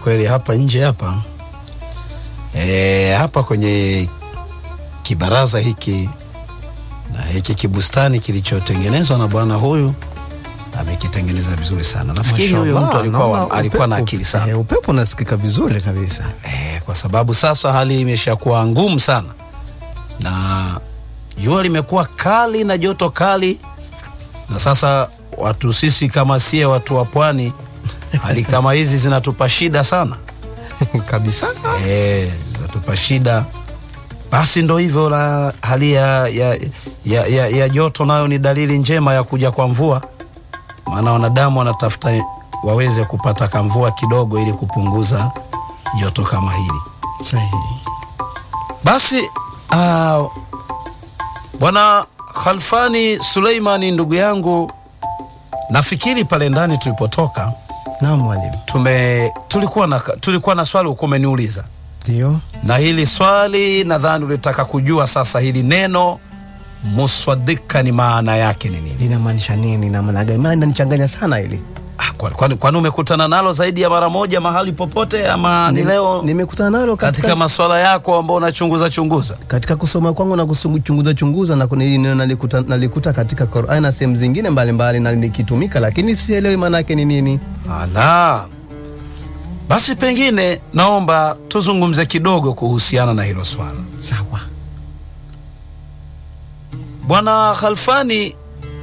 kweli hapa nje hapa e, hapa kwenye kibaraza hiki na hiki kibustani kilichotengenezwa na bwana huyu amekitengeneza vizuri sana. Nafikiri huyo Mashallah, mtu alikuwa, naona alikuwa na upe- akili sana eh, upepo unasikika vizuri kabisa. e, kwa sababu sasa hali imeshakuwa ngumu sana na jua limekuwa kali na joto kali, na sasa watu sisi kama sie watu wa pwani, hali kama hizi zinatupa shida sana kabisa. e, zinatupa shida. Basi ndo hivyo la hali ya, ya, ya, ya, ya joto nayo ni dalili njema ya kuja kwa mvua, maana wanadamu wanatafuta waweze kupata kamvua kidogo ili kupunguza joto kama hili. Sahihi. Basi uh, bwana Khalfani Suleimani, ndugu yangu, nafikiri pale ndani tulipotoka Naam mwalimu. tume tulikuwa na, tulikuwa na swali ukuwa umeniuliza Ndio. na hili swali nadhani ulitaka kujua sasa hili neno muswadika ni maana yake ni nini? Linamaanisha nini na maana gani? Maana inanichanganya sana hili. Ah, kwani kwani- kwani umekutana nalo zaidi ya mara moja mahali popote ama ni Nim- leo nimekutana nalo katika katika, maswala yako ambao unachunguza chunguza? katika kusoma kwangu na kuchunguza chunguza na kuna hili neno nalikuta, nalikuta katika Qur'an na sehemu zingine mbalimbali na likitumika, lakini sielewi maana yake ni nini. Ala, basi pengine naomba tuzungumze kidogo kuhusiana na hilo swala. Sawa. Bwana Khalfani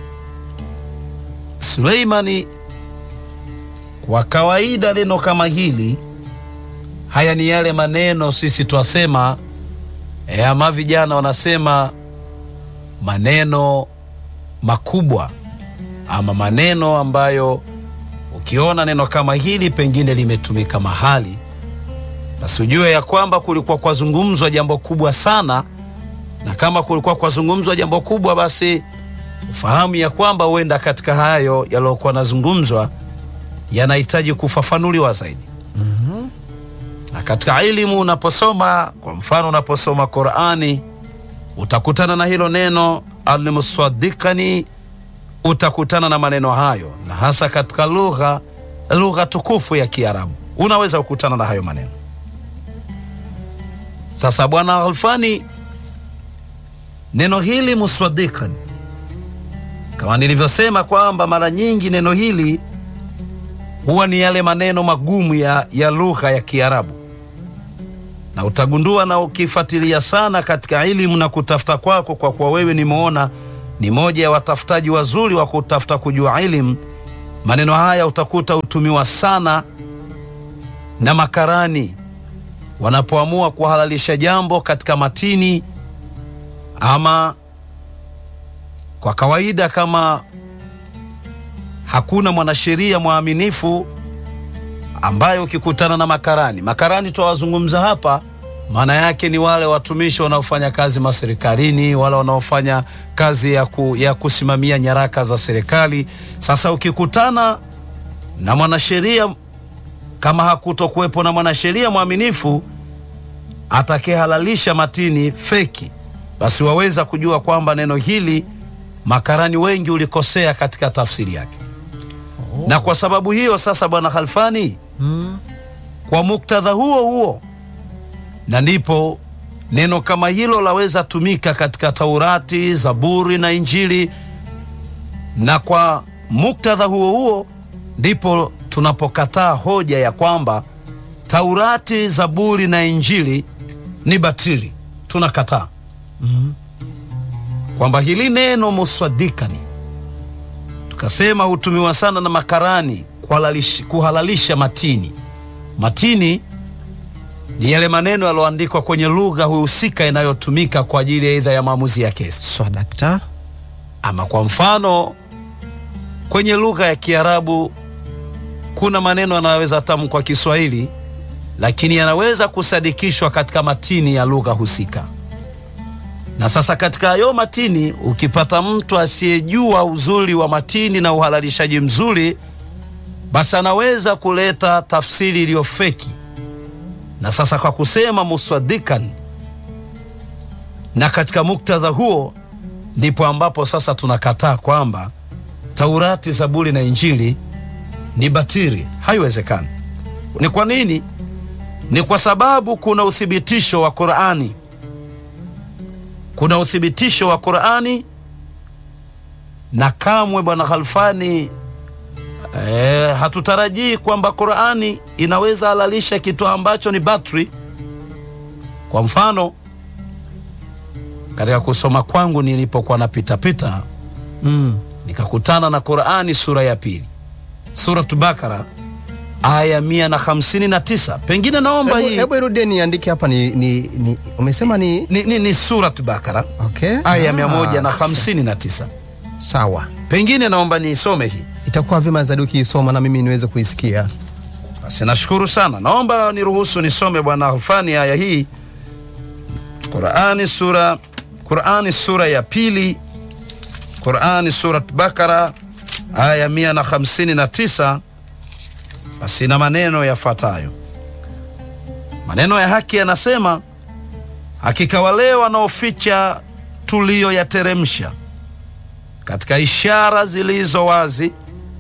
Suleimani, kwa kawaida neno kama hili, haya ni yale maneno sisi twasema e, ama vijana wanasema maneno makubwa ama maneno ambayo ukiona neno kama hili pengine limetumika mahali, basi ujue ya kwamba kulikuwa kwazungumzwa jambo kubwa sana, na kama kulikuwa kwazungumzwa jambo kubwa, basi ufahamu ya kwamba huenda katika hayo yaliyokuwa nazungumzwa yanahitaji kufafanuliwa zaidi. Na katika elimu unaposoma, kwa mfano, unaposoma Qurani utakutana na hilo neno almuswadikani utakutana na maneno hayo, na hasa katika lugha lugha tukufu ya Kiarabu unaweza kukutana na hayo maneno. Sasa bwana Alfani, neno hili muswadikan, kama nilivyosema kwamba mara nyingi neno hili huwa ni yale maneno magumu ya, ya lugha ya Kiarabu, na utagundua na ukifuatilia sana katika elimu na kutafuta kwako, kwa kuwa wewe nimeona ni moja ya watafutaji wazuri wa kutafuta kujua elimu. Maneno haya utakuta hutumiwa sana na makarani wanapoamua kuhalalisha jambo katika matini, ama kwa kawaida, kama hakuna mwanasheria mwaminifu ambaye ukikutana na makarani, makarani twawazungumza hapa maana yake ni wale watumishi wanaofanya kazi maserikalini, wale wanaofanya kazi ya, ku, ya kusimamia nyaraka za serikali. Sasa ukikutana na mwanasheria, kama hakutokuwepo na mwanasheria mwaminifu atakayehalalisha matini feki, basi waweza kujua kwamba neno hili makarani wengi ulikosea katika tafsiri yake. Na kwa sababu hiyo sasa, bwana Khalfani, kwa muktadha huo huo na ndipo neno kama hilo laweza tumika katika Taurati, Zaburi na Injili, na kwa muktadha huo huo ndipo tunapokataa hoja ya kwamba Taurati, Zaburi na Injili ni batili. Tunakataa kwamba hili neno muswadikani, tukasema hutumiwa sana na makarani kuhalalisha, kuhalalisha matini. Matini ni yale maneno yaliyoandikwa kwenye lugha husika inayotumika kwa ajili ya idha ya maamuzi ya kesi, Swadakta. ama kwa mfano kwenye lugha ya Kiarabu kuna maneno yanayoweza tamkwa Kiswahili lakini yanaweza kusadikishwa katika matini ya lugha husika. Na sasa katika hayo matini, ukipata mtu asiyejua uzuri wa matini na uhalalishaji mzuri, basi anaweza kuleta tafsiri iliyo feki na sasa kwa kusema muswadikan, na katika muktadha huo ndipo ambapo sasa tunakataa kwamba Taurati, Zaburi na Injili ni batili. Haiwezekani. Ni kwa nini? Ni kwa sababu kuna uthibitisho wa Qur'ani, kuna uthibitisho wa Qur'ani, na kamwe bwana Khalfani eh, hatutarajii kwamba Qur'ani inaweza halalisha kitu ambacho ni batri. Kwa mfano katika kusoma kwangu nilipokuwa napitapita Mm. nikakutana na Qur'ani sura ya pili, Suratu Bakara aya mia na hamsini na tisa. Pengine naomba Hebu hii hebu irudie niandike hapa ni, ni, ni umesema ni ni, ni, ni Suratu Bakara okay. aya Ah, mia moja na hamsini na tisa. Sawa, Pengine naomba niisome hii itakuwa vyema zaidi ukiisoma na mimi niweze kuisikia. basi. Nashukuru sana, naomba niruhusu nisome bwana Alfani aya hii, Qur'ani sura Qur'ani sura ya pili, Qur'ani Surat Bakara aya mia na hamsini na tisa. Basi na maneno yafuatayo. Maneno ya haki yanasema, hakika wale wanaoficha tuliyoyateremsha katika ishara zilizo wazi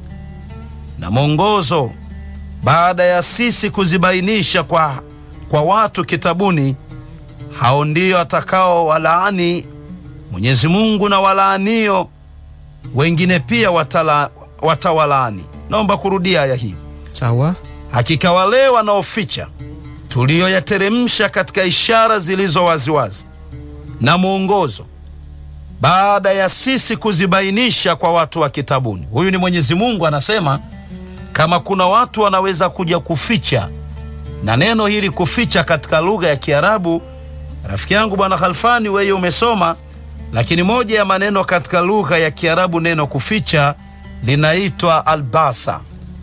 na mwongozo, baada ya sisi kuzibainisha kwa, kwa watu kitabuni, hao ndio atakao walaani Mwenyezi Mungu, na walaanio wengine pia watala, watawalaani. Naomba kurudia aya hii. Sawa, Hakika wale wanaoficha tuliyoyateremsha katika ishara zilizo waziwazi na mwongozo, baada ya sisi kuzibainisha kwa watu wa kitabuni. Huyu ni Mwenyezi Mungu anasema, kama kuna watu wanaweza kuja kuficha, na neno hili kuficha katika lugha ya Kiarabu, rafiki yangu bwana Khalfani, wewe umesoma, lakini moja ya maneno katika lugha ya Kiarabu, neno kuficha linaitwa albasa.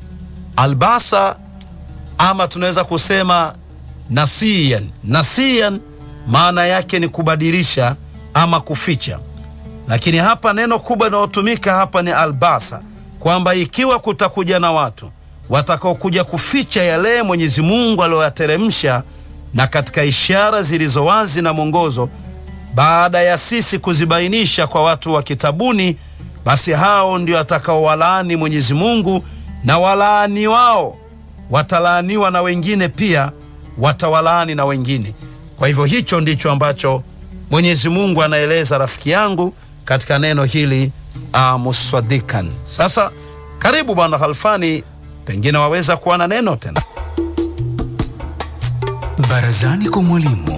Albasa ama tunaweza kusema nasiyan. Nasiyan maana yake ni kubadilisha ama kuficha, lakini hapa neno kubwa linalotumika hapa ni albasa, kwamba ikiwa kutakuja na watu watakaokuja kuficha yale Mwenyezi Mungu aliyoyateremsha na katika ishara zilizo wazi na mwongozo, baada ya sisi kuzibainisha kwa watu wa kitabuni, basi hao ndio atakaowalaani Mwenyezi Mungu, na walaani wao watalaaniwa na wengine pia watawalaani na wengine. Kwa hivyo hicho ndicho ambacho Mwenyezi Mungu anaeleza rafiki yangu katika neno hili uh, muswadikan. Sasa karibu bwana Khalfani, pengine waweza kuwa na neno tena. Barazani kwa mwalimu.